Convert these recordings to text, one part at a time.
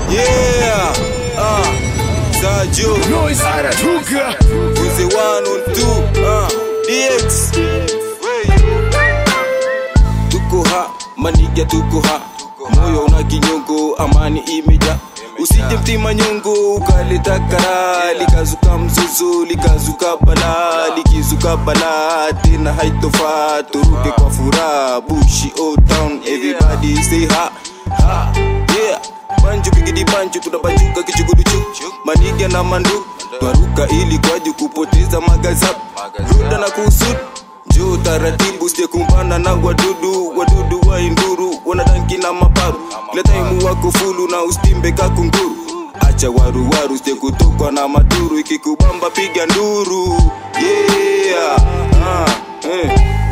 Yeah, ah, Sajo, Noise anatoka Uzi one on two, ah, DX. Tuko ha, maniga tuko ha, moyo una kinyongo, amani imeja usije mtima nyongo ukaleta kara likazuka mzozo likazuka bala likizuka bala tena haitofaa turuke kwa furaha bushi old town everybody say ha ha yeah banju bigidi banju tunabanjuka kichuguduchu maniga na mandu twaruka ili kwaji kupoteza magazap ruda na kusud njoo taratibu sijekumbana na wadudu wadudu wa induru wanadanki na maparu kila taimu wako fulu na ustimbe kakunguru acha waruwaru sijekutokwa na maturu ikikubamba piga nduru yeah. ah, eh.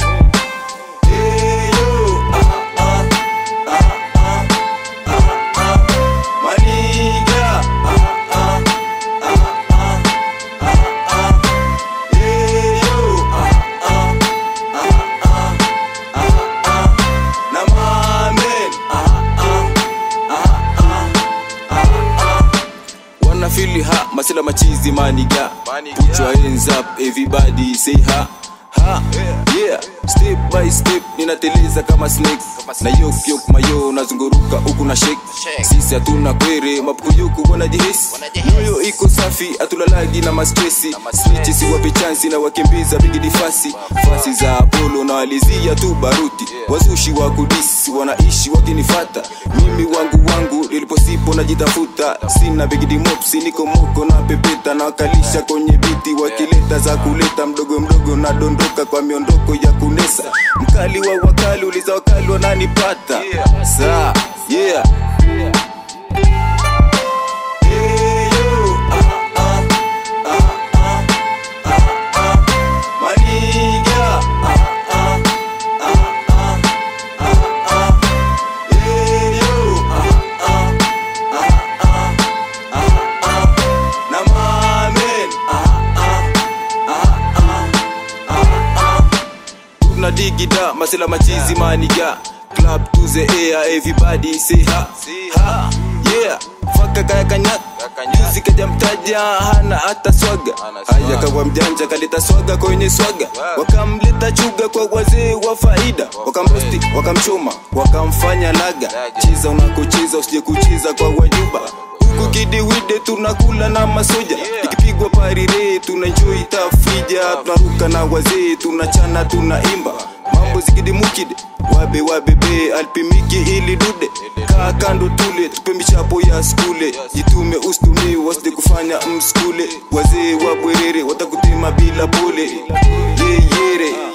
Hey, yo, ah, ah, ah, ah, ah, ah. Maniga, ah, ah, ah, ah, ah, ah. Hey, yo, ah, ah, ah, ah, ah, ah. Na mamen, ah, ah, ah, ah, ah, ah. Wanna feel ha, masela machizi maniga Put your hands up, everybody say ha Ha, yeah, step by step ninateleza kama snake na yok yok mayo nazunguruka huku na shake sisi hatuna kwere mapukuyuku wanajihisi moyo iko safi hatulalagi na mastresi snichi siwape chansi na wakimbiza bigidi fasi fasi za apolo na walizia tu baruti wazushi wa kudisi wanaishi wakinifata mimi wangu wangu niliposipo najitafuta sina bigidi mopsi niko moko na pepeta na wakalisha kwenye biti wakileta za kuleta mdogo mdogo na dondoka kwa miondoko ya kunesa mkali wa wakali uliza wakali wananipata saa yeah Hey, yo, ah, ah, ah, ah, ah, ah. Maniga, ah, ah, ah, ah, ah, ah. Hey, yo, ah, ah, ah, ah, ah, ah. Na mamen, ah, ah, ah, ah, ah, ah. tuna digida masela machizi maniga club to the air everybody say ha ha yeah faka kaya kanyak juzi kaja mtaja hana hata swaga haya kawa mjanja kaleta swaga kwenye swaga wakamleta chuga kwa wazee wa faida wakamrosti wakamchoma wakamfanya laga chiza unakocheza usije kucheza kwa wajuba huku kidiwide tunakula na masoja ikipigwa parire tunajoi tafrija tunaruka na wazee tunachana tunaimba mambo zikidimukide wabe wabebe alpimiki ili dude kaa kando tule tupe michapo ya skule jitume ustumi wasije kufanya mskule wazee wa bwerere watakutema bila pole yeyere